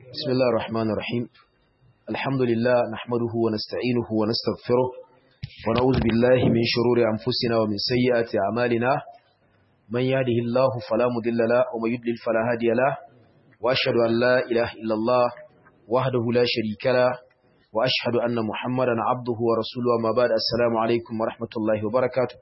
بسم الله الرحمن الرحيم الحمد لله نحمده ونستعينه ونستغفره ونعوذ بالله من شرور أنفسنا ومن سيئات أعمالنا من يهده الله فلا مضل له ومن يضلل فلا هادي له وأشهد أن لا إله إلا الله وحده لا شريك له وأشهد أن محمدا عبده ورسوله وما بعد السلام عليكم ورحمة الله وبركاته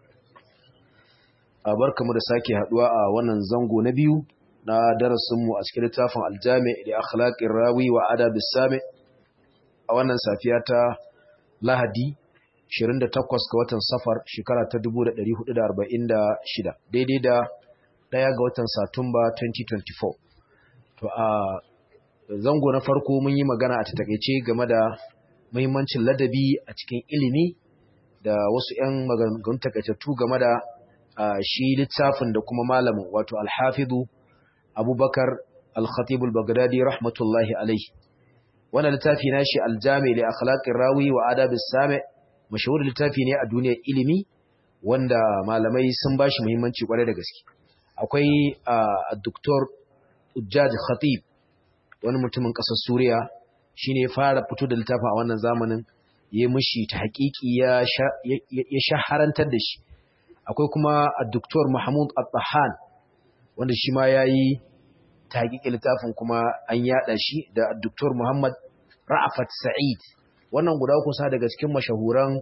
barkamu da sake haduwa a wannan zango na biyu na darasinmu a cikin littafin aljami da akhlaqir rawi wa adabis sami a wannan safiya ta Lahadi 28 ga watan Safar shekara ta 1446 daidai da daya ga watan Satumba 2024 to a zango na farko mun yi magana a takeice game da muhimmancin ladabi a cikin ilimi da wasu 'yan maganganun takaitattu game da shi littafin da kuma malamin wato alhafizu abubakar al-khatibul bagdadi rahmatullahi alaihi wannan littafi na shi aljami li akhlaqir rawi wa adabis sami mashahur littafi ne a duniyar ilimi wanda malamai sun bashi muhimmanci kwarai da gaske akwai doktor Ujjaj Khatib wani mutumin ƙasar Suriya shine fara fito da littafin a wannan zamanin ya mishi ta haƙiƙi ya shaharantar da shi akwai kuma Dr. Mahmud Al-Tahan wanda shi ma yayi tahqiqi littafin kuma an yada shi da Dr. Muhammad Ra'afat Sa'id wannan guda uku sa daga cikin mashahuran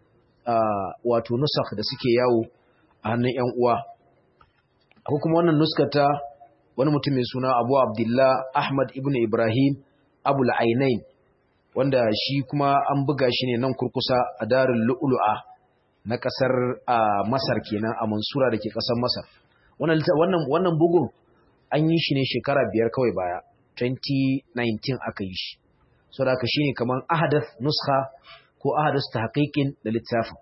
wato nusakh da suke yawo a hannun ƴan uwa akwai kuma wannan nuskata wani mutum mai suna Abu Abdullah Ahmad ibn Ibrahim Abul Ainain wanda shi kuma an buga shi ne nan kurkusa a Darul Lu'lu'a na kasar Masar kenan a Mansura da ke kasar Masar. Wannan wannan bugun an yi shi ne shekara biyar kawai baya, 2019 aka yi shi. So da aka shi ne kamar ahadath nuskha ko ahadath tahqiqin da littafin.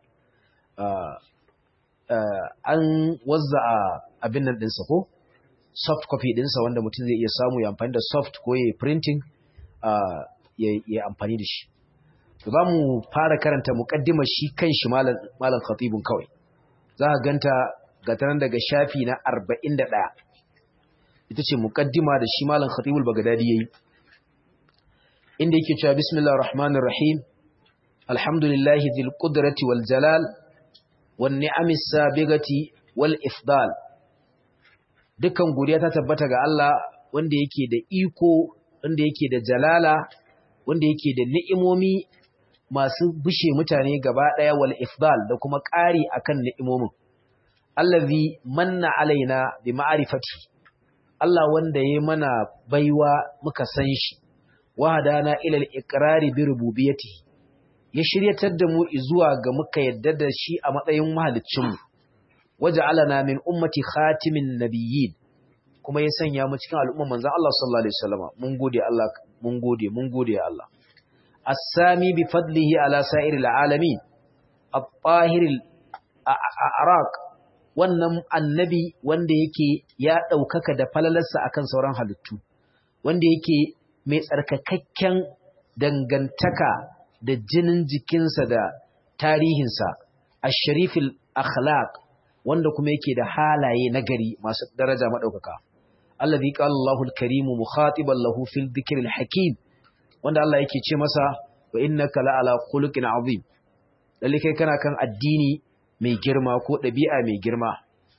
An wazza abin nan ɗinsa ko? Soft copy ɗinsa wanda mutum zai iya samu ya amfani da soft ko ya printing ya amfani da shi. za mu fara karanta muƙaddimar shi kan shi malam khatibun kawai za a ganta ga tanan daga shafi na 41 ita ce muƙaddima da shi malam khatibul bagadadi yayi inda yake cewa bismillahir rahmanir rahim alhamdulillahi dhil qudrati wal jalal wan ni'amis sabigati wal ifdal dukan godiya ta tabbata ga Allah wanda yake da iko wanda yake da jalala wanda yake da ni'imomi masu bushe mutane gaba ɗaya wal ifdal da kuma ƙari akan ni'imomin allazi manna alaina bi ma'rifati Allah wanda ya mana baiwa muka san shi wa hadana ila al-iqrari bi rububiyyati ya shiryatar da mu zuwa ga muka yadda da shi a matsayin mahaliccin mu waja'alana min ummati khatimin nabiyyin kuma ya sanya mu cikin al'umman manzon Allah sallallahu alaihi wasallam mun gode Allah mun gode mun gode ya Allah السامي بفضله على سائر العالمين الطاهر الأعراق wannan annabi wanda yake ya ɗaukaka da falalarsa akan sauran halittu wanda yake mai tsarkakakken dangantaka da jinin jikinsa da tarihinsa asharifil akhlaq wanda kuma yake da halaye nagari masu daraja maɗaukaka allazi qala Allahu al-karimu mukhatiban lahu fil dhikril hakim wanda Allah yake ce masa wa innaka la'ala khuluqin azim lalle kai kana kan addini mai girma ko dabi'a mai girma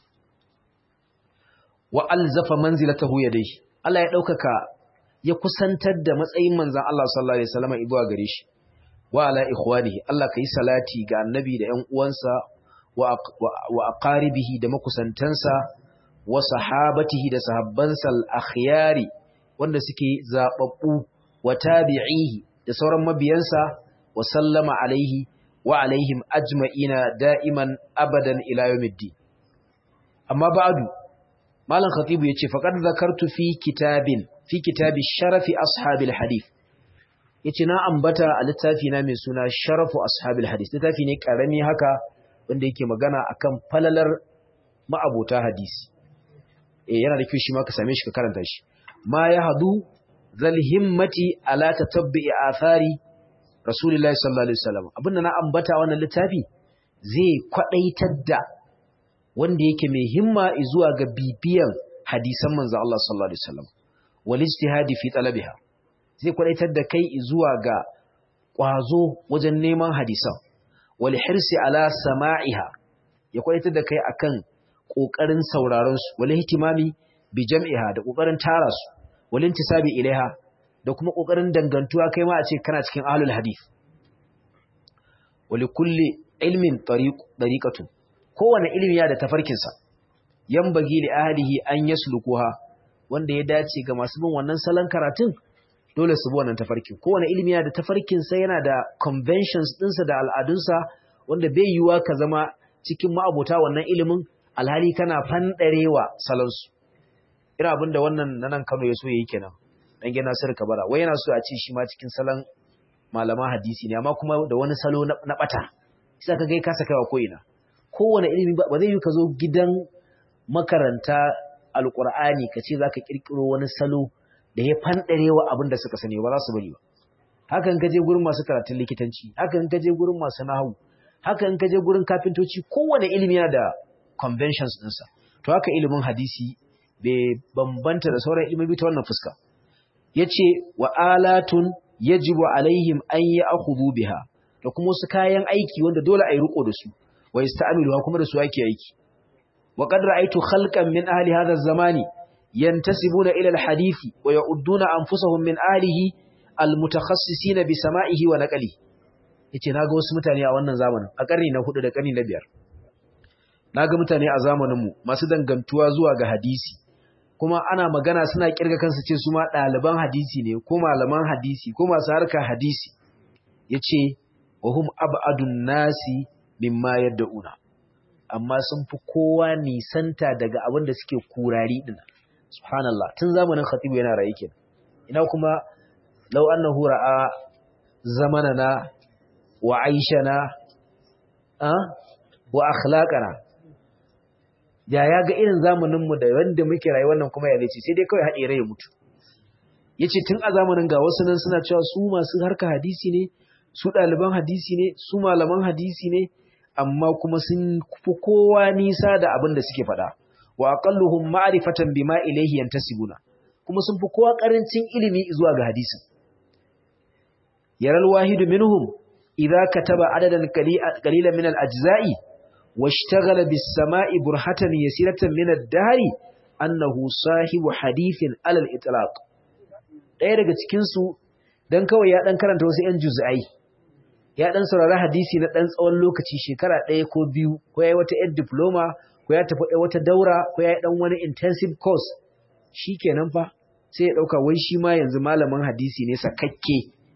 wa alzafa manzilatahu yadayhi Allah ya daukaka ya kusantar da matsayin manzon Allah sallallahu alaihi wasallam ibuwa gare shi wa ala ikhwanihi Allah kai salati ga annabi da ƴan uwansa wa aqaribihi da makusantansa wa sahabatihi da sahabbansa al-akhyari wanda suke zababbu wa tabi'ihi da sauran mabiyansa wa sallama alaihi wa alaihim ajma'ina da'iman abadan ila yawmiddin amma ba'du malam khatibu yace faqad zakartu fi kitabin fi kitabi sharafi ashabil hadith yace na ambata a littafi na mai suna sharafu ashabil hadith littafi ne karami haka wanda yake magana akan falalar ma'abota hadisi eh yana da kyau shi ma ka same shi ka karanta shi ma ya hadu zal himmati ala tatabbi athari rasulullahi sallallahu alaihi wasallam abinda na ambata wannan littafi zai kwadaitar da wanda yake mai himma zuwa ga bibiyan hadisan manzo Allah sallallahu alaihi wasallam wal ijtihadi fi talabiha zai kwadaitar da kai zuwa ga kwazo wajen neman hadisan wal hirsi ala sama'iha ya kwadaitar da kai akan kokarin sauraron su wal ihtimami bi jam'iha da kokarin tara su wal intisabi ilaiha da kuma kokarin dangantuwa kai ma a ce kana cikin ahlul hadith wali kulli ilmin tariqatu kowane ilimi ya da tafarkinsa yambagi li ahlihi an yaslukuha wanda ya dace ga masu bin wannan salon karatun dole su bi wannan tafarkin kowane ilimi ya da tafarkinsa yana da conventions ɗinsa da al'adunsa wanda bai yiwuwa ka zama cikin ma'abota wannan ilimin alhali kana fandarewa salonsu irin abin da wannan na nan Kano ya so yayi kenan dan gina Nasir Kabara wai yana so a ce shi ma cikin salon malaman hadisi ne amma kuma da wani salo na bata sai ka ga ka saka wa koina kowane ilimi ba zai yi ka zo gidan makaranta alqur'ani ka ce zaka kirkiro wani salo da ya fandarewa abin da suka sani ba za su bari ba hakan ka je gurin masu karatun likitanci hakan ka je gurin masu nahawu hakan ka je gurin kafintoci kowane ilimi yana da conventions ɗinsa to haka ilimin hadisi bai bambanta da sauran ilimi ta wannan fuska yace wa alatun yajibu alaihim an ya'khudhu biha da kuma wasu kayan aiki wanda dole a yi riko da su wa yasta'miluha kuma da su ake aiki wa qad ra'aytu khalqan min ahli hadha az-zamani yantasibuna ila al-hadithi wa ya'udduna anfusahum min ahlihi al-mutakhassisin bi sama'ihi wa naqlihi yace naga wasu mutane a wannan zamanin a karni na 4 da karni na 5 naga mutane a zamanin mu masu dangantuwa zuwa ga hadisi kuma ana magana suna kirga kansu ce su ma ɗaliban hadisi ne ko malaman hadisi ko masu harkar hadisi yace wa hum ab'adun nasi mimma yad'una amma sun fi kowa nisanta daga abin da suke kurari din subhanallah tun zamanin khatibu yana rayu kenan ina kuma law annahu ra'a zamanana wa aishana a wa akhlaqana ya ya ga irin zamanin mu da wanda muke rayuwar nan kuma ya zai sai dai kawai haɗe rai ya mutu yace tun a zamanin ga wasu nan suna cewa su masu harka hadisi ne su ɗaliban hadisi ne su malaman hadisi ne amma kuma sun fi kowa nisa da abin da suke faɗa wa aqalluhum ma'rifatan bima ilayhi yantasibuna kuma sun fi kowa karancin ilimi zuwa ga hadisin yaral wahidu minhum idza kataba adadan qalilan min al-ajza'i washtaghala bis-sama'i burhatan yasiratan min ad-dahri annahu sahibu hadithin alal itlaq ɗaya daga cikin su dan kawai ya dan karanta wasu 'yan juz'ai ya dan saurari hadisi na dan tsawon lokaci shekara ɗaya ko biyu ko yayi wata yar diploma ko ya tafi wata daura ko yayi dan wani intensive course shikenan fa sai ya dauka wai shi ma yanzu malamin hadisi ne sakakke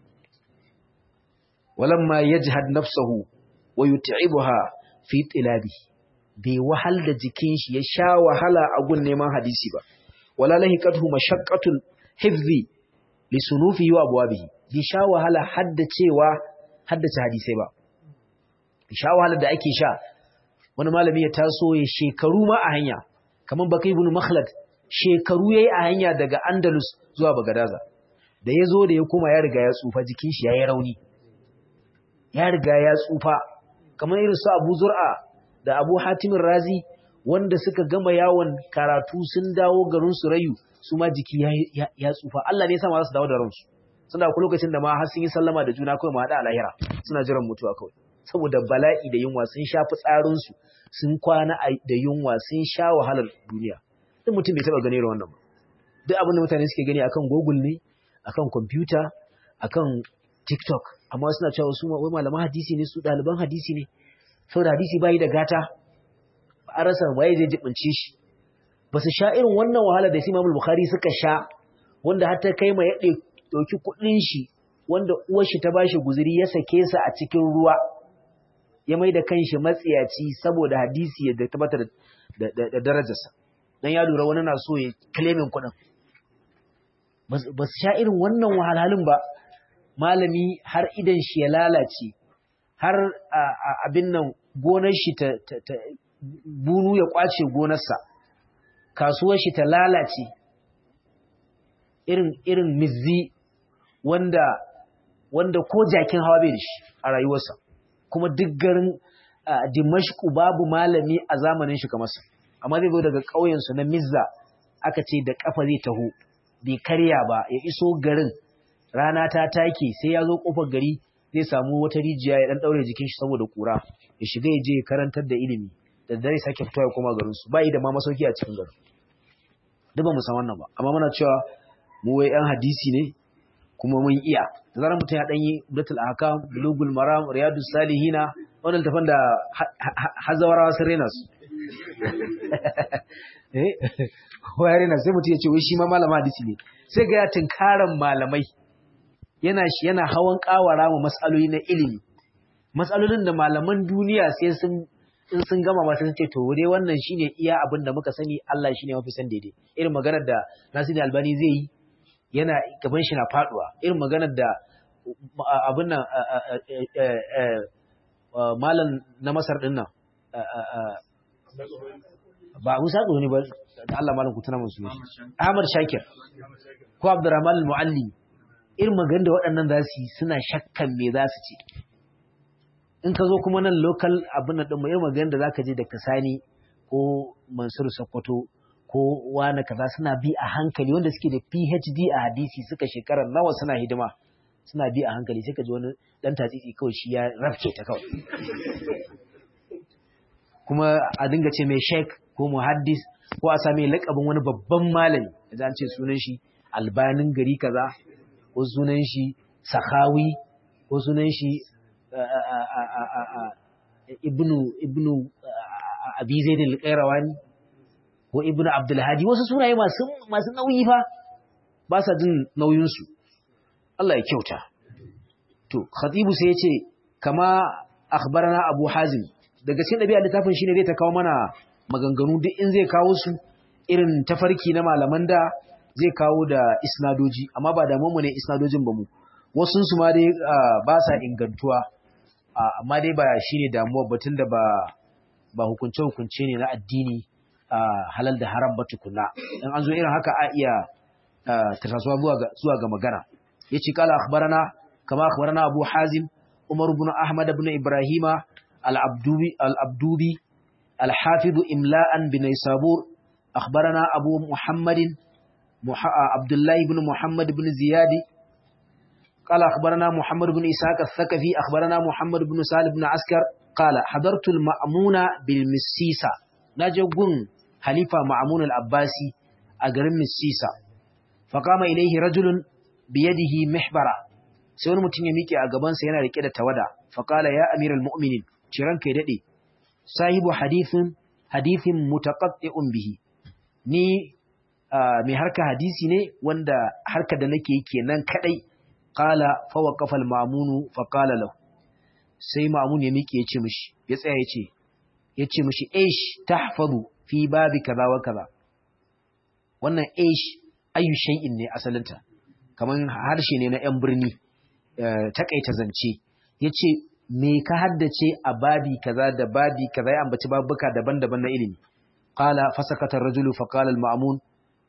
walamma yajhad nafsuhu wa yut'ibuha fi tilabi bai wahal da jikin shi ya sha wahala a gun neman hadisi ba wala lahiqathu mashaqqatul hifzi li sunufi wa abwabihi bi sha wahala haddacewa haddace hadisai ba sha wahalar da ake sha wani malami ya taso ya shekaru ma a hanya kamar baka ibn makhlad shekaru yayi a hanya daga andalus zuwa bagadaza da ya zo da ya koma ya riga ya tsufa jikin shi yayi rauni ya riga ya tsufa kamar irin su abu zur'a da abu hatimin razi wanda suka gama yawon karatu sun dawo garin su rayu su ma jiki ya tsufa Allah ne ya sa ma za su dawo da ransu suna ku lokacin da ma har sun yi sallama da juna kawai ma haɗa a lahira suna jiran mutuwa kawai saboda bala'i da yunwa sun sha fitsarinsu sun kwana da yunwa sun sha wahalar duniya duk mutum bai taɓa gani wannan ba duk abin da mutane suke gani akan google ne akan kwamfuta akan tiktok amma suna cewa su wai malaman hadisi ne su ɗaliban hadisi ne saboda hadisi bayi da gata ba a rasa waye zai jibince shi ba su sha irin wannan wahala da su imamul bukhari suka sha wanda har ta kai ma ya ɗauki kuɗin shi wanda uwar shi ta bashi guzuri ya sake sa a cikin ruwa ya mai da kanshi matsiyaci saboda hadisi ya tabbatar da darajarsa dan ya lura wani na so ya claimin kuɗin ba su sha irin wannan wahalhalun ba malami har idan shi ya lalace har abin nan gonar shi ta bunu ya kwace gonarsa kasuwar shi ta lalace irin irin mizzi wanda wanda ko jakin hawa bai da shi a rayuwarsa kuma duk garin dimashku babu malami a zamanin shi kamar sa amma zai zo daga ƙauyensu na mizza aka ce da kafa zai taho bai karya ba ya iso garin rana ta take sai ya zo kofar gari zai samu wata rijiya ya dan daure jikin shi saboda kura ya shiga ya je ya karantar da ilimi da dare sake fito ya koma garin su bai da ma masauki a cikin garin duk ba mu san wannan ba amma muna cewa mu wai yan hadisi ne kuma mun iya da zarar mutum ya dan yi datul ahkam bulugul maram riyadus salihina wannan tafan da hazawarawa sun rena su eh ko ya rena sai mutum ya ce wai shi ma malama hadisi ne sai ga ya tunkaran malamai yana shi yana hawan kawara mu matsaloli na ilimi matsalolin da malaman duniya sai sun in sun gama ba sun ce to dai wannan shine iya abin da muka sani Allah shine mafi san daidai irin maganar da Nasiru Albani zai yi yana gaban shi na faduwa irin maganar da abin nan malam na Masar din nan ba Musa ne ba da Allah malam ku tuna musu Ahmad Shakir ko Abdurrahman Al-Muallim irin maganar da waɗannan za su yi suna shakkan me za su ce in ka zo kuma nan local abin da mu irin maganar da zaka je da Kasani ko Mansur Sokoto ko wani kaza suna bi a hankali wanda suke da PhD a hadisi suka shekara nawa suna hidima suna bi a hankali sai ka ji wani dan tatsitsi kawai shi ya rafke ta kawai kuma a dinga ce mai sheik ko muhaddis ko a same lakabin wani babban malami da an ce sunan shi albanin gari kaza ko sunan shi sahawi ko sunan shi ibnu ibnu abi zaid al-qayrawani ko ibnu abdul hadi wasu sunaye masu masu nauyi fa ba sa jin nauyin su Allah ya kyauta to khatibu sai yace kama akhbarana abu hazim daga cikin dabi'a littafin shine zai ta kawo mana maganganu duk in zai kawo su irin tafarki na malaman da zai kawo da isnadoji amma ba da mu ne isnadojin ba mu wasu su ma dai ba sa ingantuwa amma dai ba shine damuwa batun da ba ba hukunce hukunce ne na addini halal da haram ba tukuna in an zo irin haka a iya tarasuwa zuwa ga magana yace kala akhbarana kama akhbarana abu hazim umar ibn ahmad ibn ibrahima al-abdubi al-abdubi al-hafiz imla'an bin sabur akhbarana abu muhammadin عبد الله بن محمد بن زياد قال أخبرنا محمد بن إسحاق الثقفي أخبرنا محمد بن سالم بن عسكر قال حضرت المأمون بالمسيسة نجوغن حليفة مأمون العباسي أقرم مسيسة فقام إليه رجل بيده محبرة سيون متن يميكي أقبان سينا لكذا تودا فقال يا أمير المؤمنين شران كيددي صاحب حديث حديث متقطع به ni mai harka hadisi ne wanda harka da nake kenan kadai qala fa waqafa al-mamunu fa qala lahu sai mamun ya miƙe yace mishi ya tsaya yace yace mishi ish tahfazu fi babi kaza wa kaza wannan ish ayu shay'in ne asalinta kaman harshe ne na yan birni takaita zance yace me ka haddace a babi kaza da babi kaza ya ambaci babuka daban-daban na ilimi qala fasakata ar-rajulu fa qala al-ma'mun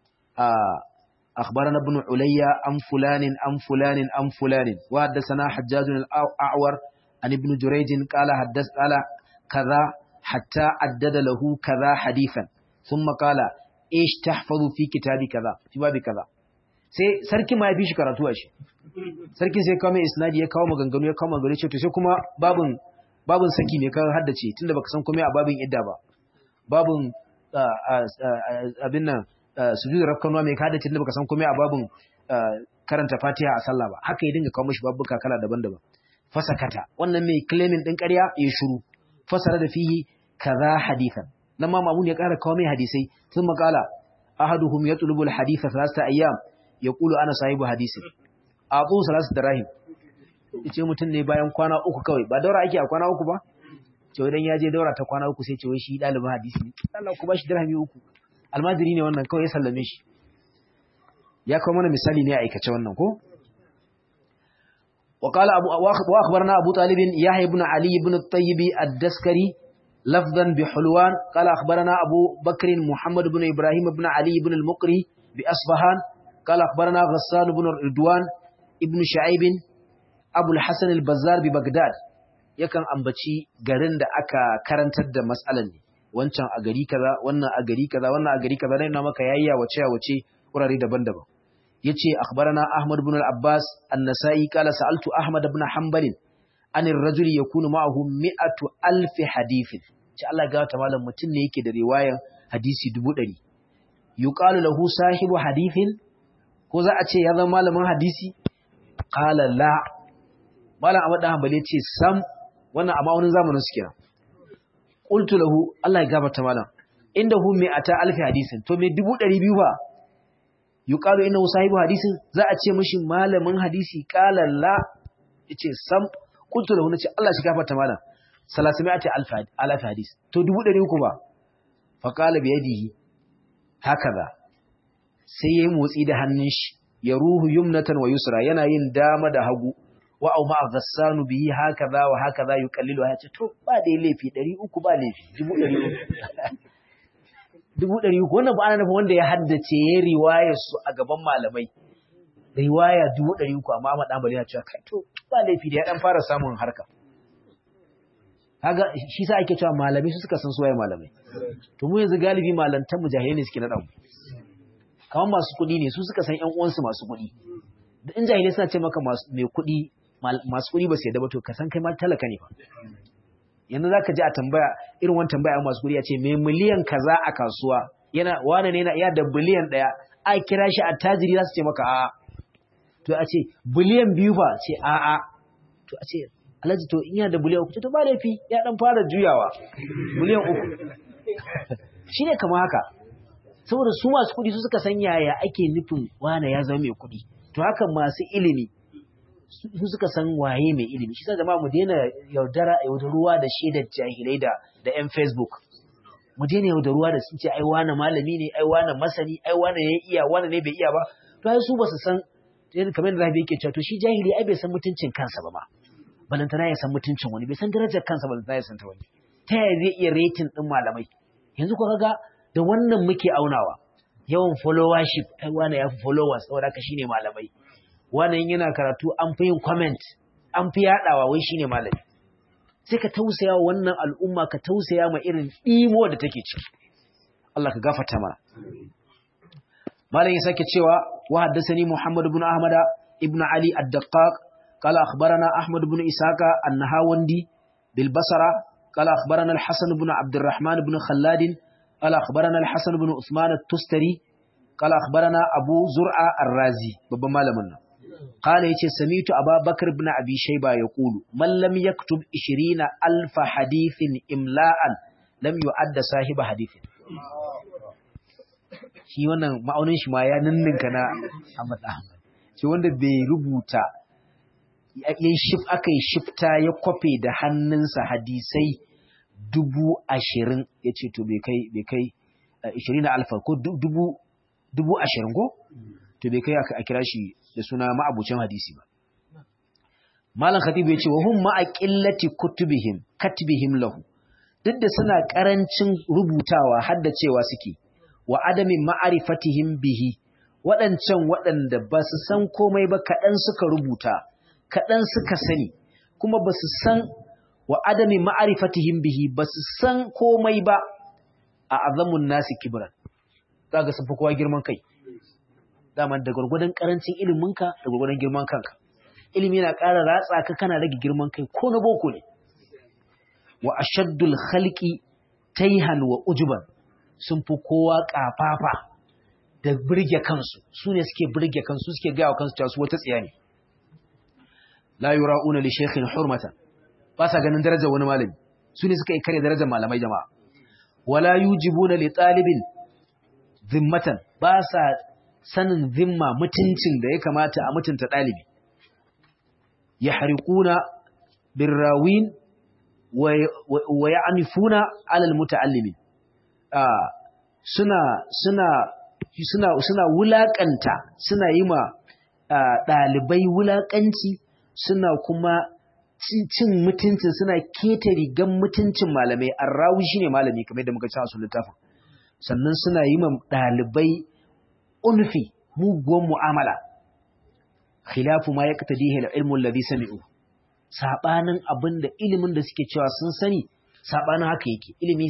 أخبرنا ابن عليا عن فلان عن فلان عن فلان وحدثنا حجاج الأعور عن ابن جريج قال حدث قال كذا حتى عدد له كذا حديثا ثم قال ايش تحفظ في كتاب كذا في باب كذا sai sarki ma ya fi shi karatu a shi sarki sai kawo mai isnadi ya kawo maganganu ya kawo maganganu ce to sai kuma babun babun saki ne ka haddace tunda baka san komai a babin idda ba babun abin nan sujud rakkanuwa mai kada tunda baka san komai a babun karanta Fatiha a sallah ba haka ya dinga kawo mishi babbuka kala daban-daban fasakata wannan mai claiming din ƙarya ya shiru fasara da fihi kaza hadithan nan ma mamun ya ƙara kawo mai hadisai sun makala ahaduhum yatlubu alhaditha thalatha ayyam yaqulu ana sahibu hadisi abu salasu darahim yace mutum ne bayan kwana uku kawai ba daura ake a kwana uku ba ce idan ya je daura ta kwana uku sai ce wai shi dalibin hadisi ne Allah ku bashi dirhami uku almajiri ne wannan kawai ya sallame shi ya kawo mana misali ne a aikace wannan ko وقال أبو وأخبرنا أبو طالب يحيى بن علي بن الطيب الدسكري لفظا بحلوان قال أخبرنا أبو بكر محمد بن إبراهيم بن علي بن المقري بأصفهان قال أخبرنا غسان بن رضوان ابن شعيب أبو الحسن البزار ببغداد yakan ambaci garin da aka karantar da matsalan ne wancan a gari kaza wannan a gari kaza wannan a gari kaza dai na maka yayya wace wace wurare daban-daban yace akhbarana Ahmad ibn al-Abbas an-Nasa'i qala sa'altu Ahmad ibn Hanbal an ar-rajuli yakunu ma'ahu mi'atu alf hadithin ce Allah ga ta malam mutun ne yake da riwayan hadisi 100 yuqalu lahu sahibu hadithin ko za a ce ya zama malamin hadisi qala la malam Ahmad dan Hanbal yace sam wannan amma wani zamanin su kenan qultu lahu Allah ya gafarta malam indahu mi'ata alf hadisin to me 200 ba yuqalu innahu sahibu hadisin za a ce mishi malamin hadisi qala la yace sam qultu lahu nace Allah shi gafarta malam salasimi'ati alf alf hadis to 300 ba fa qala bi yadihi hakaza sai yayi motsi da hannun shi ya ruhu yumnatan wa yusra yana yin dama da hagu wa au ma'a ghassanu bihi hakaza wa hakaza yuqallilu ya ce to ba da laifi 300 ba laifi 300 dubu ɗari uku wannan ba ana nufin wanda ya haddace ya riwaya su a gaban malamai riwaya dubu ɗari uku amma Ahmad Ambali ya cewa kai to ba laifi da ya dan fara samun harka kaga shi sa ake cewa malamai su suka san suwaye malamai to mu yanzu galibi malantan mujahidai ne suke naɗa mu kamar masu kuɗi ne su suka san ƴan uwansu masu kuɗi da in jahilai suna ce maka mai kuɗi masu kuɗi ba su yadda ba to ka san kai ma talaka ne fa yanzu za ka ji a tambaya irin wani tambaya masu kuri ya ce mai miliyan kaza a kasuwa yana wane ne ya da biliyan ɗaya a kira shi a tajiri za su ce maka a'a to a ce biliyan biyu ba ce a'a to a ce alhaji to in yana da biliyan uku to ba laifi ya dan fara juyawa biliyan uku shi ne kama haka saboda su masu kuɗi su suka san yaya ake nufin wane ya zama mai kuɗi to haka masu ilimi su suka san waye mai ilimi shi zama mu daina yaudara yaudaruwa da shaidar jahilai da da yan facebook mu daina yaudaruwa da sun ce ai wani malami ne ai wani masani ai wani ya iya wani ne bai iya ba to ai su ba su san kamar da zabi yake cewa to shi jahili ai bai san mutuncin kansa ba ma balantana ya san mutuncin wani bai san darajar kansa balantana ya san ta wani ta yaya zai iya rating din malamai yanzu ko kaga da wannan muke aunawa yawan followership ai wani ya fi followers saboda ka shine malamai wannan yana karatu an fi yin comment an fi yadawa wai shine malami sai ka tausaya wa wannan al'umma ka tausaya ma irin imo da take ciki Allah ka gafarta mana malam ya sake cewa wa haddathani Muhammad ibn Ahmad ibn Ali ad-Daqqaq qala akhbarana Ahmad ibn Isaka an-Nahawandi bil Basra qala akhbarana al-Hasan ibn Abd الرحمن ibn Khallad qala akhbarana al-Hasan ibn Uthman at-Tustari qala akhbarana Abu Zur'a ar-Razi babban malamin nan قال يتي سميت أبا بكر بن أبي شيبة يقول من لم يكتب إشرين ألف حديث إملاء لم يعد صاحب حديث shi wannan ma'aunin shi ma ya ninninka na Ahmad Ahmad shi wanda bai rubuta yayin shif aka yi shifta ya kwafe da hannunsa hadisai dubu ashirin ya ce to bai kai bai kai ishirin alfa ko dubu dubu ashirin ko to bai kai a kira shi da suna ma'abucin hadisi ba. Malam Khatibu ya ce wa hum ma'a qillati kutubihim katbihim lahu duk da suna karancin rubutawa haddacewa suke wa adami ma'arifatihim bihi waɗancan waɗanda ba su san komai ba kaɗan suka rubuta kaɗan suka sani kuma ba su san wa adami ma'arifatihim bihi ba su san komai ba a azamun nasi kibran kaga sun fi kowa girman kai dama da gwargwadon karancin iliminka da gwargwadon girman kanka ilimi na ƙara ratsa ka kana rage girman kai ko na boko ne wa ashaddul khalqi taihan wa ujuban sun fi kowa kafafa da burge kansu su ne suke burge kansu suke gaya wa kansu cewa su wata tsiya ne la yura'una li shaykhin hurmatan ba sa ganin darajar wani malami su ne suka yi kare darajar malamai jama'a wala yujibuna li talibin zimmatan ba sa sanin zimma mutuncin da ya kamata a mutunta ɗalibi ya harikuna birrawin wa ya anifuna alal muta'allimin suna suna suna suna wulakanta suna yi ma ɗalibai wulakanci suna kuma cin mutuncin suna keta rigan mutuncin malamai arrawi shine malami kamar yadda muka ci a littafin sannan suna yi ma ɗalibai unfi muguwan mu'amala khilafu ma yaqtadihi al-ilmu alladhi sami'u sabanin abinda ilimin da suke cewa sun sani sabanin haka yake ilimi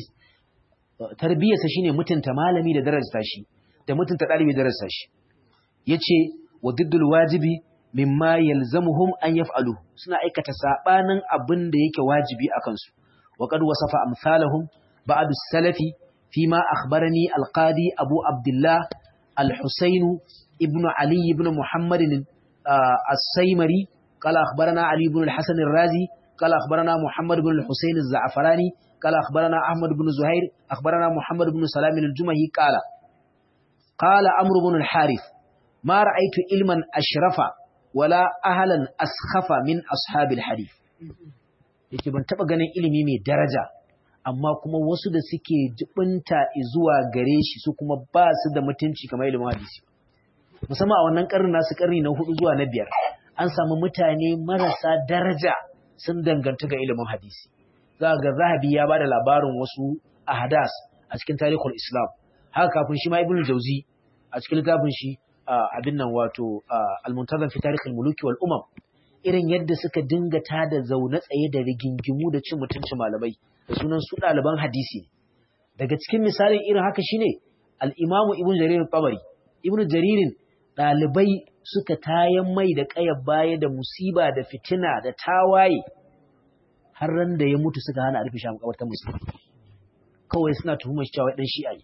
tarbiyarsa shine mutunta malami da darajarsa shi da mutunta dalibi da darajarsa shi yace wa diddul wajibi mimma yalzamuhum an yaf'alu suna aikata sabanin abin da yake wajibi akan su wa qad wasafa amsalahum ba'd as-salafi fima akhbarani al-qadi abu abdullah al-husayn ibn ali ibn muhammad as-saymari qala akhbarana ali ibn al-hasan ar-razi qala akhbarana muhammad ibn al-husayn az-za'farani qala akhbarana ahmad ibn zuhair akhbarana muhammad ibn salam al-jumahi qala qala amr ibn al-harith ma ra'aytu ilman ashrafa wala ahalan askhafa min ashabil hadith yake ban taba ganin ilimi mai daraja amma kuma wasu da suke jibinta zuwa gare shi su kuma ba su da mutunci kamar ilimin hadisi musamman a wannan karni nasu karni na hudu zuwa na biyar an samu mutane marasa daraja sun danganta ga ilimin hadisi za ga zahabi ya bada labarin wasu ahadas a cikin tarihul islam haka kafin shi ma ibnu jauzi a cikin littafin shi abin nan wato almuntazam fi tarikhil muluki wal umam irin yadda suka dinga tada zaune tsaye da rigingimu da cin mutuncin malamai da sunan su ɗaliban hadisi daga cikin misalin irin haka shine al-imamu ibn jarir tabari ibn jaririn ɗalibai suka tayan mai da ƙayar baya da musiba da fitina da tawaye har ran da ya mutu suka hana a rufe shi a makabartar musulmi kawai suna tuhumar shi cewa dan shi'a ne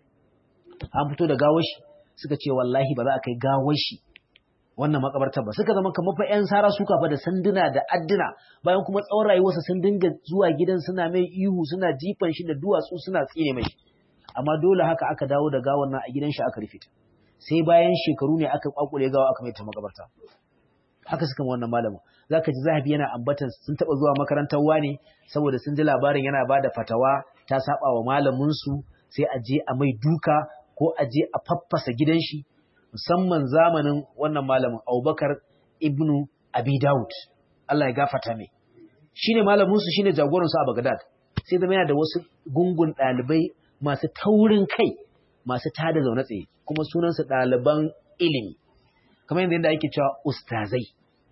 an fito da gawar shi suka ce wallahi ba za a kai gawar shi wannan makabartar ba suka zama kamar fa ƴan sara suka fa da sanduna da adduna bayan kuma tsawon rayuwarsa sun dinga zuwa gidan suna mai ihu suna jifan shi da duwatsu suna tsine mai amma dole haka aka dawo da gawar nan a gidan shi aka rufe ta sai bayan shekaru ne aka kwakule gawa aka mai ta makabarta haka suka wannan malamin zaka ji zahabi yana ambatan sun taba zuwa makarantar wane saboda sun ji labarin yana bada fatawa ta saba wa malamin su sai a je a mai duka ko a je a faffasa gidan shi musamman zamanin wannan malamin Abubakar ibnu Abi Dawud Allah ya gafarta mai shine malamin su shine jagoran su a Baghdad sai zama yana da wasu gungun dalibai masu taurin kai masu tada zaune tsaye kuma sunan su daliban ilimi kamar yadda yadda ake cewa ustazai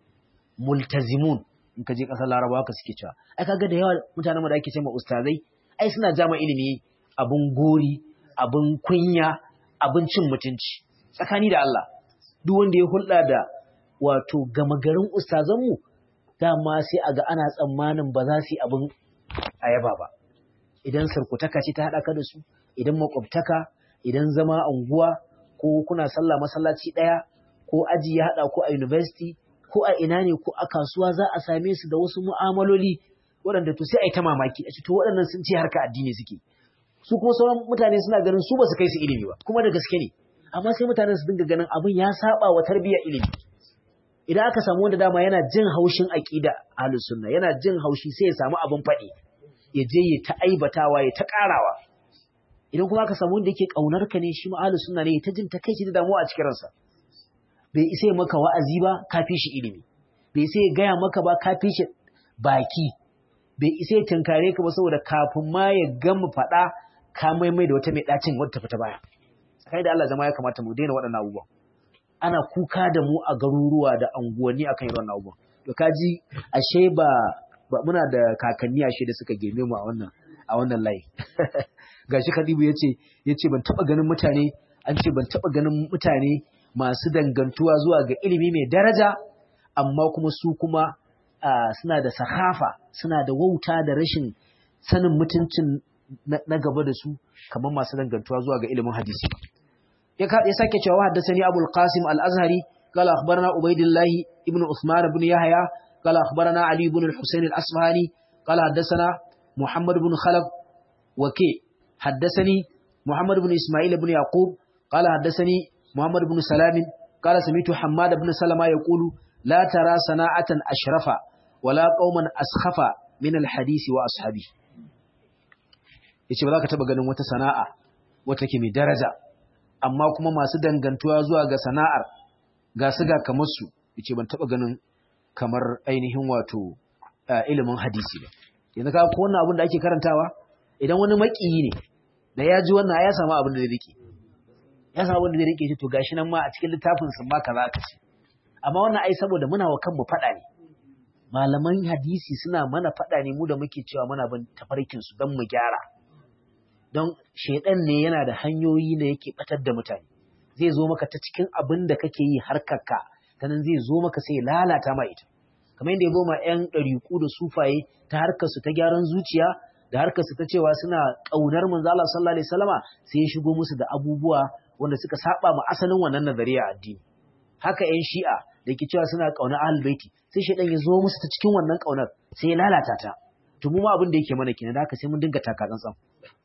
multazimun in ka je kasar Larabawa haka suke cewa ai kaga da yawa mutanen da ake cewa ustazai ai suna jama ilimi abun gori abun kunya abun cin mutunci tsakani da Allah duk wanda ya hulɗa da wato gama garin ustazanmu dama sai a ga ana tsammanin ba za su yi abin ayaba ba idan sarkutaka ce ta haɗa ka da su idan makwabtaka idan zama unguwa ko kuna sallah masallaci ɗaya ko aji ya haɗa ko a university ko a ina ne ko a kasuwa za a same su da wasu mu'amaloli waɗanda to sai a yi ta mamaki a ce to waɗannan sun ce harka addini suke su kuma sauran mutane suna ganin su ba su kai su ilimi ba kuma da gaske ne amma sai mutanen su dinga ganin abin ya saba wa tarbiyyar ilimi idan aka samu wanda dama yana jin haushin aqida ahlus sunna yana jin haushi sai ya samu abin faɗi ya je ya ta aibatawa ya ta karawa idan kuma aka samu wanda yake kaunar ka ne shi ma ahlus sunna ne ta jin takeici da damuwa a cikin ransa bai isa ya maka wa'azi ba ka fi shi ilimi bai isa ya gaya maka ba ka fi shi baki bai isa ya tunkare ka ba saboda kafin ma ya gama faɗa ka maimai da wata mai ɗacin wadda ta fita baya kai da Allah zama ya kamata mu daina waɗannan abubuwan ana kuka da mu a garuruwa da anguwanni akan irin wannan abubuwan to kaji ashe ba ba muna da kakanni ashe da suka girme mu a wannan a wannan layi gashi Khadibu yace yace ban taba ganin mutane an ce ban taba ganin mutane masu dangantuwa zuwa ga ilimi mai daraja amma kuma su kuma suna da sahafa suna da wauta da rashin sanin mutuncin na gaba da su kamar masu dangantuwa zuwa ga ilimin hadisi ya sake cewa haddasani abul qasim al-azhari قال أخبرنا عبيد الله ابن عثمان بن يحيى قال أخبرنا علي بن الحسين الأصفهاني قال حدثنا محمد بن خلف وكي حدثني محمد بن إسماعيل بن يعقوب قال حدثني محمد بن سلام قال سمعت حماد بن سلمة يقول لا ترى صناعة أشرف ولا قوما أسخف من الحديث وأصحابه yace ba za ka taba ganin wata sana'a wata ke mai daraja amma kuma masu dangantuwa zuwa ga sana'ar ga su ga kamar su yace ban taba ganin kamar ainihin wato ilimin hadisi ba yanzu ka ko wannan abin da ake karantawa idan wani makiyi ne da ya ji wannan ya samu abin da zai rike ya samu abin da zai rike shi to gashi nan ma a cikin littafin sun ma kaza ka ce amma wannan ai saboda muna wa kanmu faɗa ne malaman hadisi suna mana faɗa ne mu da muke cewa muna bin tafarkin su don mu gyara don shaidan ne yana da hanyoyi da yake batar da mutane zai zo maka ta cikin abin da kake yi harkarka ta nan zai zo maka sai lalata ma ita kamar yadda ya zo ma 'yan ɗariƙu da sufaye ta harkarsu ta gyaran zuciya da harkarsu ta cewa suna ƙaunar manzo Allah sallallahu alaihi wasallama sai ya shigo musu da abubuwa wanda suka saba ma asalin wannan nazariya addini haka 'yan shi'a da ke cewa suna ƙaunar ahlul baiti sai shaidan ya zo musu ta cikin wannan ƙaunar sai ya lalata ta to mu ma abin da yake mana kenan da haka sai mun dinga taka tsantsan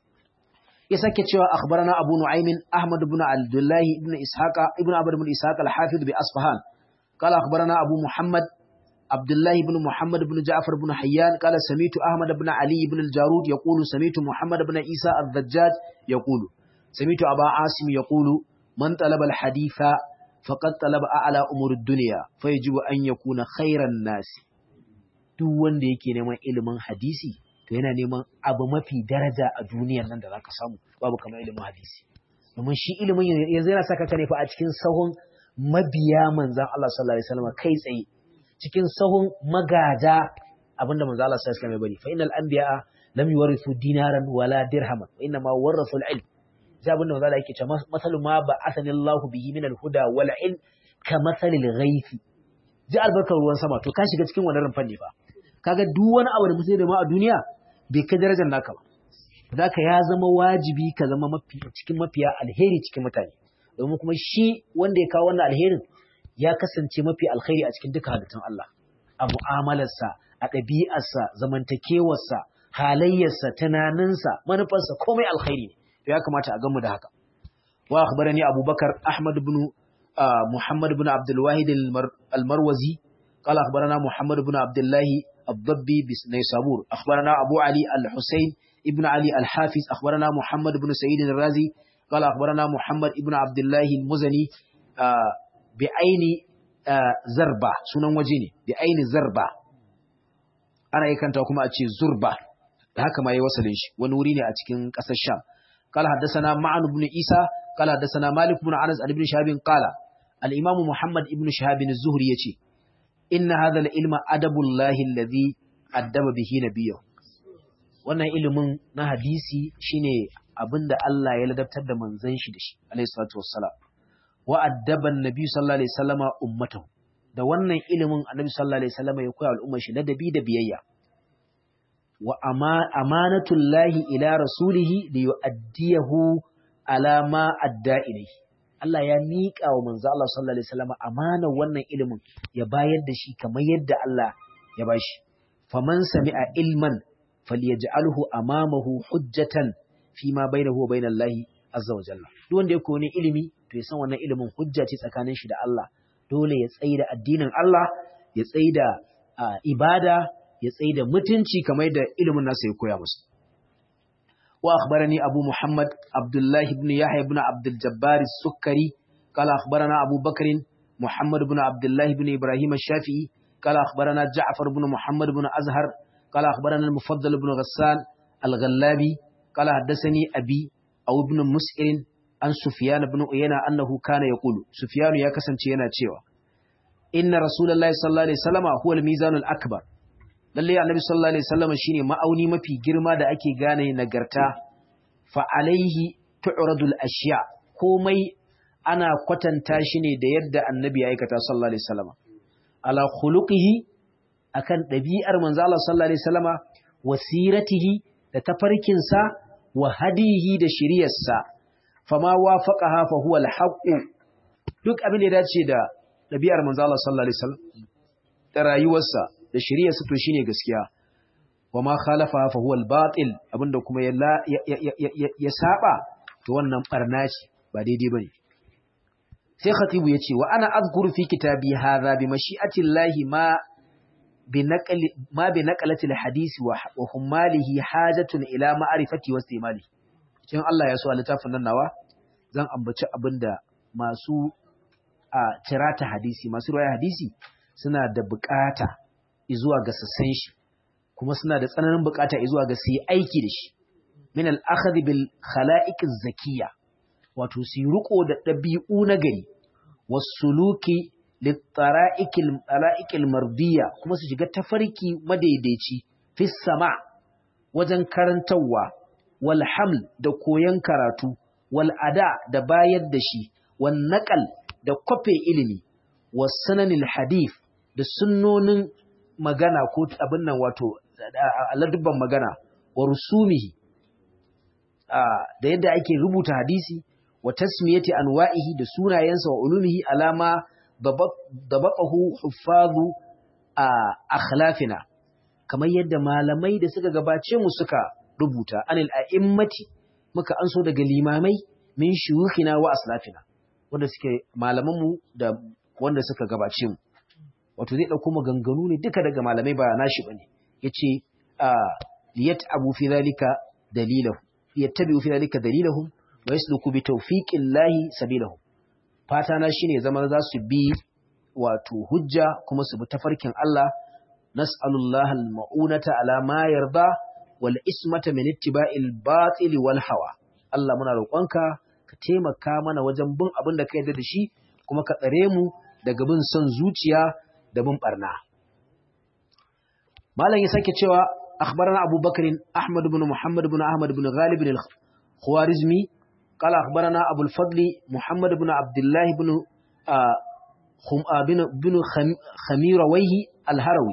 ya sake cewa akhbarana abu nu'aymin ahmad ibn abdullah ibn ishaqa ibn abd ibn ishaq al-hafiz bi asfahan قال أخبرنا أبو محمد عبد الله بن محمد بن جعفر بن حيان قال سميت أحمد بن علي بن الجارود يقول سميت محمد بن عيسى الذجاج يقول سميت أبا عاصم يقول من طلب الحديث فقد طلب أعلى أمور الدنيا فيجب أن يكون خير الناس duk wanda yake neman ilimin hadisi to yana neman abu mafi daraja a duniyar nan da zaka samu babu kamar ilimin hadisi domin shi ilimin yanzu yana saka ka ne fa a cikin sahun mabiya manzan Allah sallallahu alaihi wasallam kai tsaye cikin sahun magada abinda manzan Allah sallallahu alaihi wasallam ya bari fa innal anbiya lam yuwarithu dinaran wala dirhaman wa inna ma warathu al-ilm sai abinda manzan Allah yake cewa masalu ma ba asani Allah bihi min al-huda wal ilm ka masalil ghaithi ji albarkar ruwan sama to ka shiga cikin wannan rumfan ne fa kaga duk wani abu da mutum da ma a duniya bai kai darajar naka ba zaka ya zama wajibi ka zama mafi cikin mafiya alheri cikin mutane domin kuma shi wanda ya kawo wannan alherin ya kasance mafi alkhairi a cikin duka halittun Allah a mu'amalarsa a ɗabi'arsa zamantakewarsa halayyarsa tunaninsa manufarsa komai alkhairi ne to ya kamata a gamu da haka wa akhbarani abubakar ahmad ibn muhammad ibn abdul wahid al-marwazi قال أخبرنا محمد بن عبد الله الضبي بنيسابور أخبرنا أبو علي الحسين ابن علي الحافظ أخبرنا محمد بن سعيد الرازي قال أخبرنا محمد ابن عبد الله المزني آه بعين آه زربة سنن وجيني بعين زربة أنا يكن تقوم أتشي زربة هكا ما يوصل إيش ونوريني أتكين قصة الشام قال حدثنا معن بن إيسى قال حدثنا مالك بن عنس عن ابن شهاب قال الإمام محمد ابن شهاب الزهري يتي إن هذا العلم أدب الله الذي أدب به نبيه wannan ilimin na hadisi shine abinda Allah ya ladabtar da manzon shi da shi alayhi salatu wassalam wa addaban nabi sallallahu alaihi wasallama ummatahu da wannan ilimin annabi sallallahu alaihi wasallama ya koya al'ummar shi ladabi da biyayya wa amanatullahi ila rasulihi li yu'addiyahu ala ma adda ilayhi Allah ya miƙa wa manzo Allah sallallahu alaihi wasallama amanar wannan ilimin ya bayar da shi kamar yadda Allah ya bashi faman sami'a ilman falyaj'alhu amamahu hujjatan fi ma bainahu wa bainal lahi azza wa jalla duk wanda ya koyi ilimi to ya san wannan ilimin hujja ce tsakanin shi da Allah dole ya tsaida addinin Allah ya tsaida ibada ya tsaida mutunci kamar da ilimin nasa ya koya musu wa akhbarani abu muhammad abdullah ibn yahya ibn abdul jabbar as-sukkari qala akhbarana abu bakr muhammad ibn abdullah ibn ibrahim ash-shafi'i qala akhbarana ja'far ibn muhammad ibn azhar قال أخبرنا المفضل بن غسان الغلابي قال حدثني أبي أو ابن مسئر عن سفيان بن أيينة أنه كان يقول سفيان يا كسنتي تشيوا إن رسول الله صلى الله عليه وسلم هو الميزان الأكبر lalle annabi sallallahu alaihi wasallam shine ma'auni mafi girma da ake gane nagarta fa alaihi tu'radul ashiya komai ana kwatanta shi ne da yadda annabi ya aikata sallallahu alaihi wasallam ala khuluqihi akan ɗabi'ar manzo Allah sallallahu alaihi wasallama wasiratihi da tafarkinsa wa hadihi da shiriyarsa fama wafaqaha fa huwa al duk abin da ya dace da ɗabi'ar manzo Allah sallallahu alaihi wasallam da rayuwarsa da shiriyarsa to shine gaskiya wa ma khalafa fa huwa al-batil abinda kuma ya ya saba to wannan barna ce ba daidai bane sai khatibu yace wa ana azkuru fi kitabi hadha bi mashi'ati llahi ma بنقل ما بنقلة الحديث وحماله حاجة إلى معرفة واستعماله kin Allah ya so a littafin nan nawa zan ambaci abinda masu a tirata hadisi masu riwaya hadisi suna da bukata zuwa ga sassan shi kuma suna da tsananin bukata zuwa ga su yi aiki da shi min al-akhdh bil khala'iq az-zakiyya wato su riko da dabi'u na gari was-suluki littara'ikil mardiya kuma su shiga tafarki madaidaici fi sama wajen karantarwa wal haml da koyon karatu wal ada da bayar da shi wan naqal da kwafe ilimi was sananil hadith da sunnonin magana ko abin nan wato ladubban magana wa rusumihi da yadda ake rubuta hadisi wa tasmiyati anwa'ihi da sunayensa wa ulumihi alama dabaqahu huffazu akhlafina kamar yadda malamai da suka gabace mu suka rubuta anil a'immati muka anso daga limamai min shuyukhina wa aslafina wanda suke malaman mu da wanda suka gabace mu wato zai dauko maganganu ne duka daga malamai ba nashi bane yace liyat abu fi zalika dalilahu yattabi'u fi dhalika dalilahum wa yasluku bi tawfiqillahi sabilahum fata na shine zaman za su bi wato hujja kuma su bi tafarkin Allah nas'alullaha al-ma'unata ala ma yarda wal ismata min ittiba'il batil wal hawa Allah muna roƙonka ka taimaka mana wajen bin abin da ka yarda da shi kuma ka tsare mu daga bin son zuciya da bin barna malam ya sake cewa أخبرنا أبو بكر أحمد بن محمد بن أحمد بن غالب بن الخوارزمي قال أخبرنا أبو الفضل محمد بن عبد الله بن خم بن بن خميرويه الهروي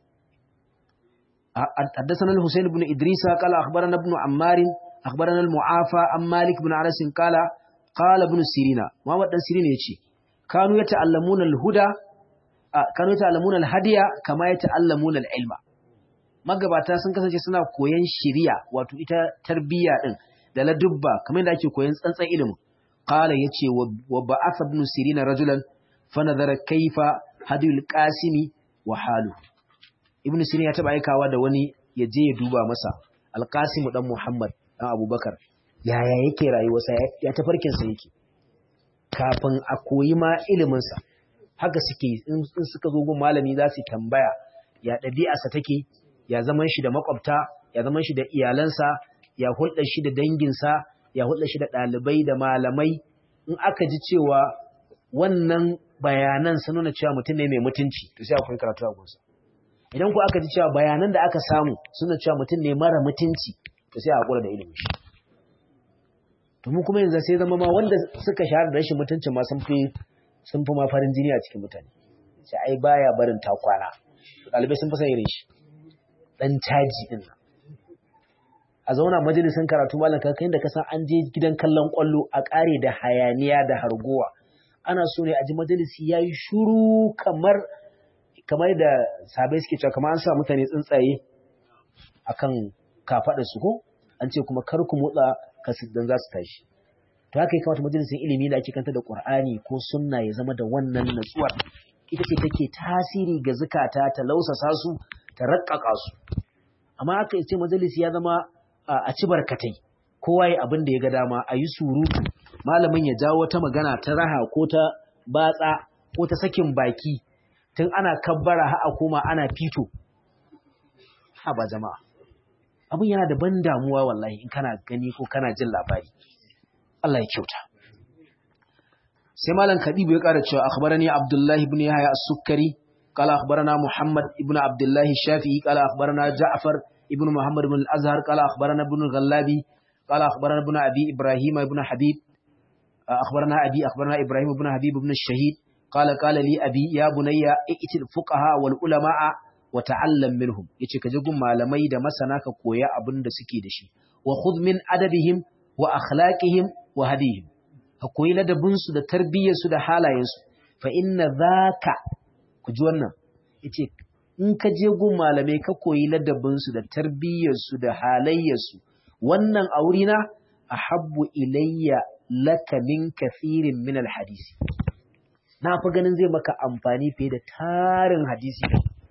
حدثنا الحسين بن إدريس قال أخبرنا ابن عمار أخبرنا المعافى عن مالك بن أنس قال قال ابن سيرين محمد بن سيرين يجي كانوا يتعلمون الهدى كانوا يتعلمون الهدي كما يتعلمون العلم magabata sun kasance suna koyan shiriya wato ita tarbiyya din da ladubba kamar yadda ake koyan tsantsan ilimin qala yace wa ba'atha ibn sirina rajulan fa nadhara kayfa hadil qasimi wa halu ibn sirin ya taba aikawa da wani ya je ya duba masa alqasim dan muhammad dan abubakar yaya yake rayuwarsa ya tafarkin sa yake kafin a koyi ma ilimin sa haka suke in suka zo gun malami za su tambaya ya ɗabi'arsa take ya zaman shi da makwabta ya zaman shi da iyalansa ya hulɗar shi da danginsa ya hulɗar shi da ɗalibai da malamai in aka ji cewa wannan bayanan sun nuna cewa mutum ne mai mutunci to sai akwai karatu a gunsa idan ku aka ji cewa bayanan da aka samu sun nuna cewa mutum ne mara mutunci to sai a hakura da ilimi shi to mu kuma yanzu sai zama ma wanda suka shahara da rashin mutuncin ma sun fi sun fi ma farin jini a cikin mutane sai ai baya barin takwana ɗalibai sun fi son irin shi dan caji din nan a zauna majalisin karatu malam kai da ka san an je gidan kallon kwallo a kare da hayaniya da hargowa ana so ne a ji majalisi yayi shuru kamar kamar da sabai suke cewa kamar an sa mutane tsuntsaye akan kafadar su ko an ce kuma kar ku motsa kasu dan za su tashi to haka ya kamata majalisin ilimi da ake kanta da Qur'ani ko sunna ya zama da wannan natsuwar ita ce take tasiri ga zukata ta lausasa su ta raƙaƙa su amma aka ce majalisi ya zama a ci barkatai kowa ya abin da ya ga dama a yi surutu malamin ya jawo wata magana ta raha ko ta batsa ko ta sakin baki tun ana kabbara ha a koma ana fito ha ba jama'a abin yana da ban damuwa wallahi in kana gani ko kana jin labari Allah ya kyauta sai malam kadibu ya ƙara cewa akhbarani abdullahi ibn yahya as-sukkari قال أخبرنا محمد ابن عبد الله الشافعي قال أخبرنا جعفر ابن محمد بن الأزهر قال أخبرنا ابن الغلابي قال أخبرنا ابن أبي إبراهيم ابن حبيب أخبرنا أبي أخبرنا إبراهيم ابن حبيب ابن الشهيد قال قال لي أبي يا بني ائت الفقهاء والعلماء وتعلم منهم yace ka je gun malamai da masana ka koya abin da suke da shi wa khudh min adabihim wa akhlaqihim wa hadihim ka koyi ladabin su da tarbiyyar su da halayen su fa inna dhaka ku ji wannan yace in ka je gun malamai ka koyi ladabinsu da tarbiyyarsu da halayyarsu wannan a wurina ahabbu ilayya laka min kathirin min alhadisi na fi ganin zai maka amfani fiye da tarin hadisi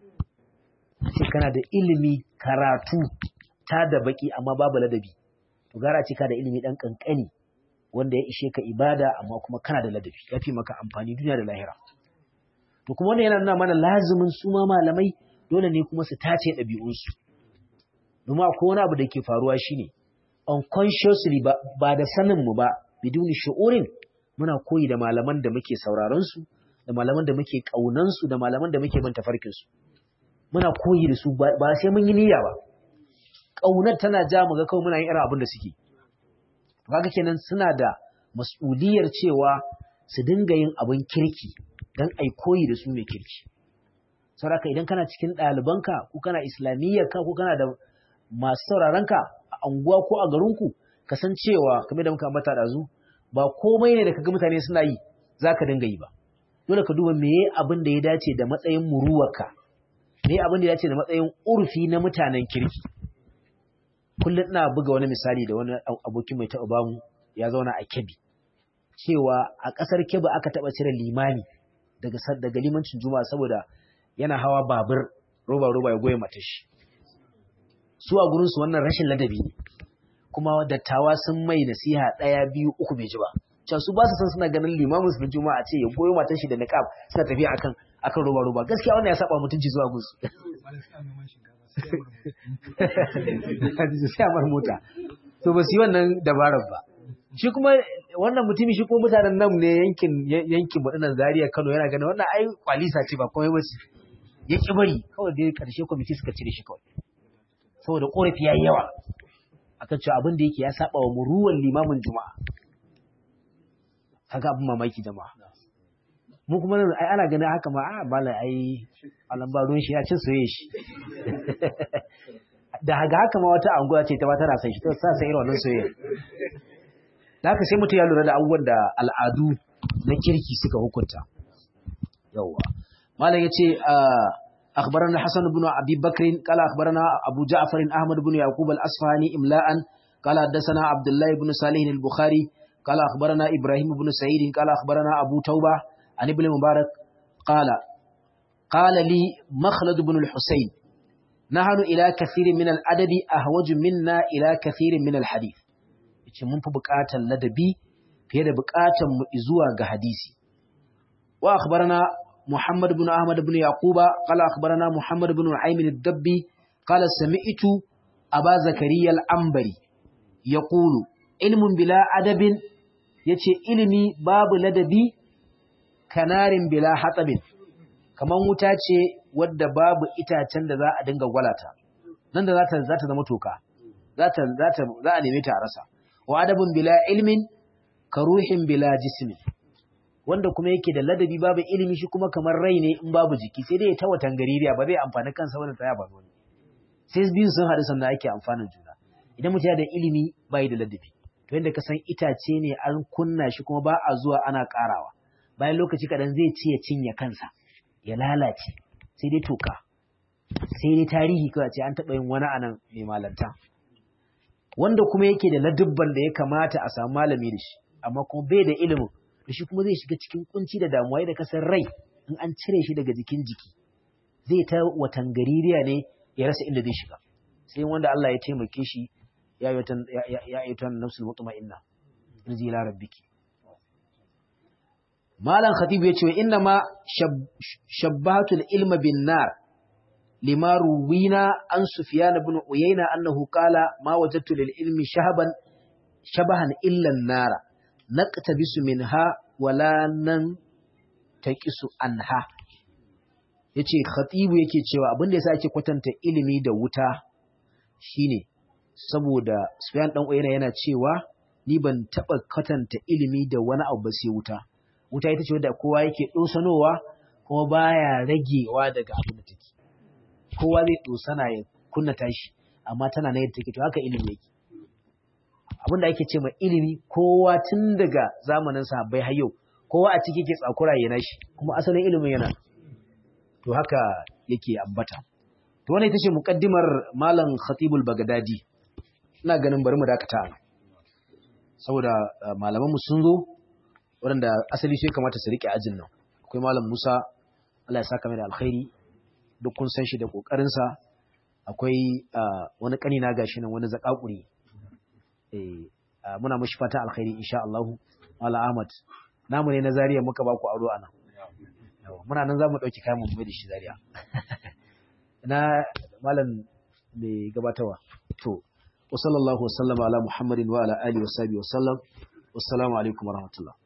sai kana da ilimi karatu ta da baki amma babu ladabi to gara ce ka da ilimi dan kankani wanda ya ishe ka ibada amma kuma kana da ladabi yafi maka amfani duniya da lahira to kuma wannan yana nuna mana lazumin su ma malamai dole ne kuma su tace ɗabi'unsu domin akwai wani abu da ke faruwa shine unconsciously ba, ba da sanin mu ba biduni shu'urin muna koyi da malaman da muke sauraron su da malaman da muke kaunan su da malaman da muke bin tafarkin su muna koyi da su ba, sai mun yi niyya ba kaunar tana ja mu ga kawai muna yin irin abin da suke kaga kenan suna da mas'uliyar cewa su dinga yin abin kirki don ai koyi da su mai kirki sauraka idan kana cikin ɗalibanka ko kana islamiyyarka ko kana da masu sauraronka a anguwa ko a garinku ka san cewa kamar da muka ambata da zu ba komai ne da kaga mutane suna yi za ka dinga yi ba dole ka duba meye abin da ya dace da matsayin muruwarka meye abin da ya dace da matsayin urfi na mutanen kirki kullum ina buga wani misali da wani abokin mai taɓa bamu ya zauna a kebi cewa a ƙasar kebi aka taɓa cire limani daga daga limancin juma'a saboda yana hawa babur roba roba ya goye mata shi su a gurinsu wannan rashin ladabi ne kuma dattawa sun mai nasiha ɗaya biyu uku bai ji ba can su ba su san suna ganin limamin su na juma'a ce ya goyo matan shi da niqab suna tafiya akan akan roba roba gaskiya wannan ya saba mutunci zuwa gunsu sai amar mota to ba su yi wannan dabarar ba shi kuma wannan mutumi shi ko mutanen nan ne yankin yankin wadannan Zaria Kano yana ganin wannan ai kwalisa ce ba komai bace ya ki bari kawai dai karshe kwamiti suka cire shi kawai saboda korafi yayi yawa akan cewa abin da yake ya saba wa muruwan limamin juma'a kaga abin mamaki jama'a mu kuma nan ai ana ganin haka ma a bala ai alan ba ruwan shi ya cin soyayya shi da haga haka ma wata anguwa ce ta ba tana san shi to sa sai irin wannan soyayya da haka sai mutum ya lura da abubuwan da al'adu na kirki suka hukunta yawwa malam yace أخبرنا حسن بن أبي بكر قال أخبرنا أبو جعفر أحمد بن يعقوب الأصفهاني إملاء قال حدثنا عبد الله بن صالح البخاري قال أخبرنا إبراهيم بن سعيد قال أخبرنا أبو توبة عن ابن مبارك قال قال لي مخلد بن الحسين نحن إلى كثير من الأدب أهوج منا إلى كثير من الحديث yace mun fi buƙatar ladabi fiye da buƙatar mu zuwa ga hadisi wa akhbarana محمد بن أحمد بن يعقوب قال أخبرنا محمد بن نعيم الدبي قال سمعت أبا زكريا الأنبري يقول علم بلا أدب يتي علمي باب لدبي كنار بلا حطب كما متاتي ود باب itacen da za a dinga gwalata nan da zata zata zama toka zata zata za a neme ta a rasa wa adabun bila ilmin karuhin bila jismin wanda kuma yake da ladabi babu ilimi shi kuma kamar rai ne in babu jiki sai dai ya ta watan gaririya ba zai amfani kansa wani tsaya ba wani sai biyu sun haɗu sannan ake amfanin juna idan mutum yana da ilimi bai da ladabi to yadda ka san itace ne an kunna shi kuma ba a zuwa ana ƙarawa bayan lokaci kaɗan zai ci ya cinye kansa ya lalace sai dai toka sai dai tarihi kawai ce an taɓa yin wani anan mai malanta wanda kuma yake da ladubban da ya kamata a samu malami da shi amma kuma bai da ilimin da shi kuma zai shiga cikin kunci da damuwa da kasar rai in an cire shi daga jikin jiki zai ta watan gaririya ne ya rasa inda zai shiga sai wanda Allah ya taimake shi ya yi ta nafsul mutma'inna rizki ila rabbiki malam khatibu ya ce inna ma shabbatul ilma bin nar lima ruwina an sufyan ibn uyayna annahu qala ma wajadtu lil ilmi shahaban shabahan illa an-nara naqtabisu minha wala nan taqisu anha yace khatibu yake cewa abin da yasa ake kwatanta ilimi da wuta shine saboda Sufyan dan Uyayna yana cewa ni ban taba kwatanta ilimi da wani abu ba sai wuta wuta ita ce wanda kowa yake dosanowa kuma baya ragewa daga abin da take kowa zai dosana ya kunna tashi amma tana na yadda take to haka ilimi yake abin da ake ce ma ilimi kowa tun daga zamanin sahabbai har yau kowa a ciki ke tsakura yana shi kuma asalin ilimin yana to haka yake ambata to wannan ita ce muqaddimar malam khatibul bagdadi ina ganin bari mu dakata a saboda malaman mu sun zo waɗanda asali sai kamata su rike ajin nan akwai malam Musa Allah ya saka mai da alkhairi duk kun san shi da kokarin sa akwai wani kani na gashi nan wani zakakuri muna mashi fata alkhairi insha Allah Mala Ahmad namu ne na Zaria muka ba ku aro anan muna nan zamu dauki kayan mu mai da shi Zaria na malam mai gabatarwa to wa sallallahu wasallama ala muhammadin wa ala alihi wa sahbihi wa sallam wassalamu alaikum warahmatullahi